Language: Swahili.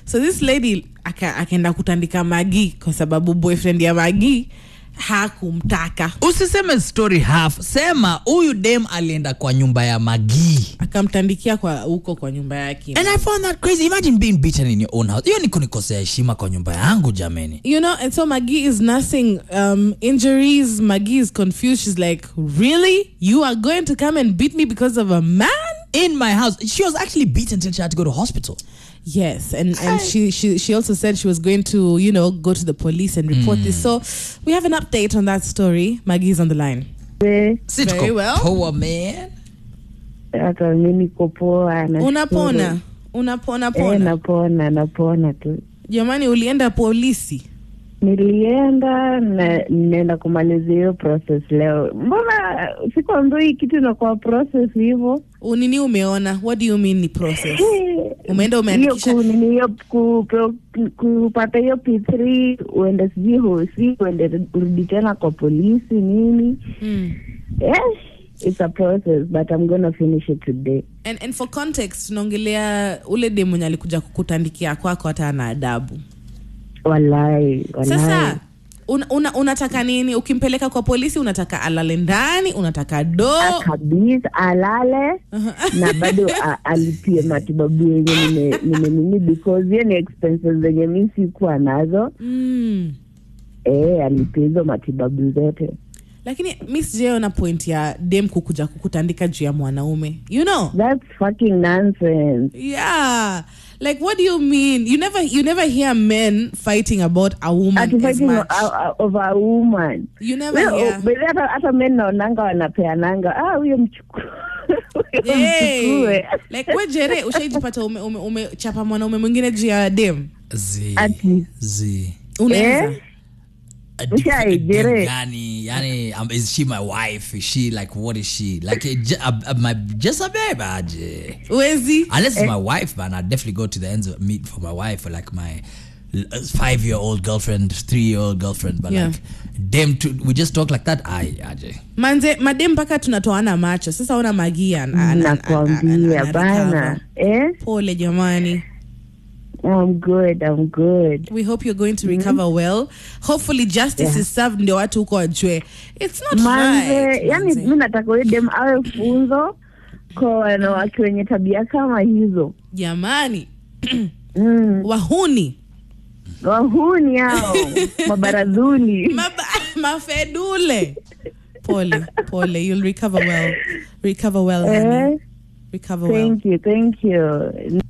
so this lady aka- akaenda kutandika magi kwa sababu boyfriend ya magi hakumtaka usiseme story half sema huyu dem alienda kwa nyumba ya magii akamtandikia kwa huko kwa nyumba yake and i found that crazy imagine being beaten in your own house hiyo ni kunikosea heshima kwa nyumba yangu jameni you know and so maggie is nursing um, injuries maggie is confused she's like really you are going to come and beat me because of a man in my house she was actually beaten until she had to go to hospital yes and and she, she she also said she was going to you know go to the police and report this so we have an update on that story maggie is on the line Eh, Si Very tuko well. poa man hata mi niko poa nashukuru. unapona unapona Eh, pona napona napona tu jamani ulienda polisi nilienda na ninaenda kumalizia hiyo process leo mbona sikuambia hii kitu inakuwa process hivyo unini umeona what do you mean ni process Eh, Umeenda hiyo umeandikisha- ku- nini hiyo ku- ku- kupata hiyo p3 uende sijui hosi uende urudi tena kwa polisi nini mm. yes it's a process but i'm gonna finish it today and, and for context tunaongelea ule dem mwenye alikuja kukutandikia kwako hata ana adabu walai walai sasa una, una, unataka nini ukimpeleka kwa polisi unataka alale ndani unataka do kabisa alale na bado a- alipie matibabu yenye nime- nimenini because hiyo ni expenses zenye mi sikuwa nazo mm. e, alipia hizo matibabu zote lakini mi sijaona point ya dem kukuja kukutandika juu ya mwanaume you know thats fucking nonsense yeah like what do you mean you never you never hear men fighting about a woman Ati as fighting much o- o- over a woman you never Well, hear but hata hata men naonanga wanapeananga ah huyo mchukue Huyo Hey, mchukue like we jere ushaijipata umechapa ume, ume umechapa mwanaume mwingine juu ya dem z Ati. z unaweza Eh? A diff- Ushai, a dem Jere. gani yani um, is she my wife is she like what is she like a, j- a, a, my just a babe aje wezi unless it's my wife man i'd definitely go to the ends of meet for my wife or like my uh, five year old girlfriend three year old girlfriend but Yeah. like them two we just talk like that i aje manze madem mpaka tunatoana macho sasa ona magia ana- ana- ana- nakwambia ana- bana anarecover. eh pole jamani i'm good i'm good we hope you're going to recover well hopefully justice Yeah. is served ndio watu huko wajue it's not manze right yani manze. mi nataka huyo dem awe funzo kwa wanawake wenye tabia kama hizo jamani mm. wahuni wahuni hao mabaradhuli Maba, mafedule pole pole you'll recover well recover well honey. eh? recover well thank you thank you